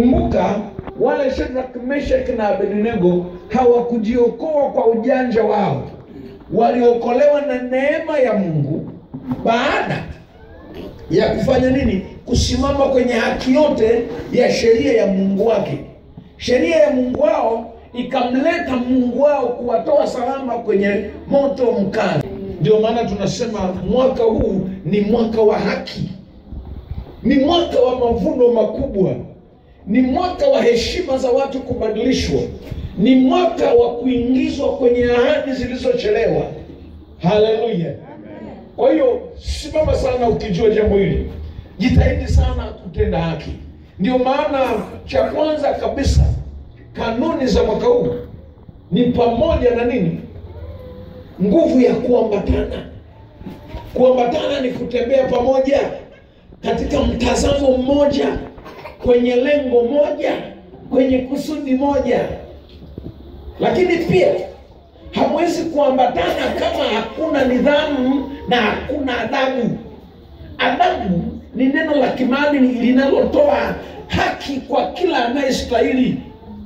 kumbuka wale Shadrach, Meshach na Abednego hawakujiokoa kwa ujanja wao, waliokolewa na neema ya Mungu baada ya kufanya nini? Kusimama kwenye haki yote ya sheria ya Mungu wake. Sheria ya Mungu wao ikamleta Mungu wao kuwatoa salama kwenye moto mkali. Ndio maana tunasema mwaka huu ni mwaka wa haki, ni mwaka wa mavuno makubwa, ni mwaka wa heshima za watu kubadilishwa, ni mwaka wa kuingizwa kwenye ahadi zilizochelewa. Haleluya! Kwa hiyo simama sana ukijua jambo hili, jitahidi sana kutenda haki. Ndio maana cha kwanza kabisa, kanuni za mwaka huu ni pamoja na nini? Nguvu ya kuambatana. Kuambatana ni kutembea pamoja katika mtazamo mmoja, kwenye lengo moja, kwenye kusudi moja. Lakini pia hamwezi kuambatana kama hakuna nidhamu na hakuna adabu. Adabu ni neno la kimaadili linalotoa haki kwa kila anayestahili.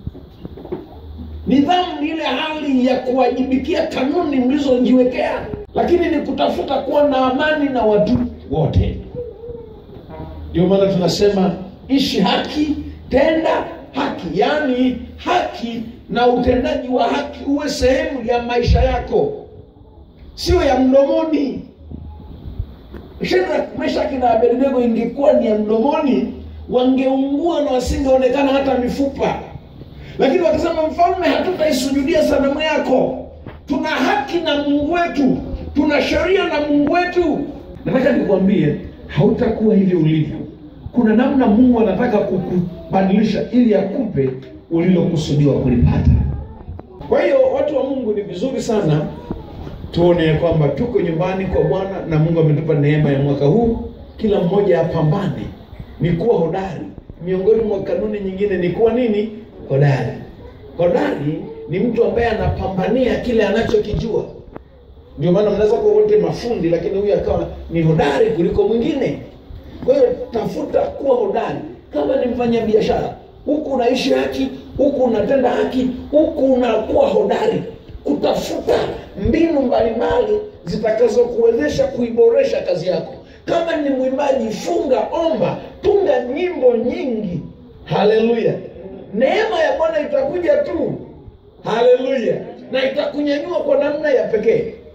Nidhamu ni ile hali ya kuwajibikia kanuni mlizojiwekea, lakini ni kutafuta kuwa na amani na watu wote. Ndio maana tunasema ishi haki, tenda haki, yaani haki na utendaji wa haki uwe sehemu ya maisha yako, sio ya mdomoni. Shadrach, Meshach na Abednego ingekuwa ni ya mdomoni, wangeungua na wasingeonekana hata mifupa, lakini wakisema, mfalme, hatutaisujudia sanamu yako, tuna haki na Mungu wetu, tuna sheria na Mungu wetu. Nataka nikwambie, hautakuwa hivyo ulivyo. Kuna namna Mungu anataka kukubadilisha ili akupe ulilokusudiwa kulipata. Kwa hiyo watu wa Mungu, ni vizuri sana tuone kwamba tuko nyumbani kwa Bwana na Mungu ametupa neema ya mwaka huu, kila mmoja apambane, ni kuwa hodari. Miongoni mwa kanuni nyingine ni kuwa nini? Hodari. Hodari ni mtu ambaye anapambania kile anachokijua. Ndio maana mnaweza kuwa wote mafundi, lakini huyu akawa ni hodari kuliko mwingine. Kwa hiyo tafuta kuwa hodari. Kama ni mfanya biashara, huku unaishi haki, huku unatenda haki, huku unakuwa hodari kutafuta mbinu mbalimbali zitakazokuwezesha kuiboresha kazi yako. Kama ni mwimbaji, funga, omba, tunga nyimbo nyingi. Haleluya! Neema ya Bwana itakuja tu, haleluya, na itakunyanyua kwa namna ya pekee.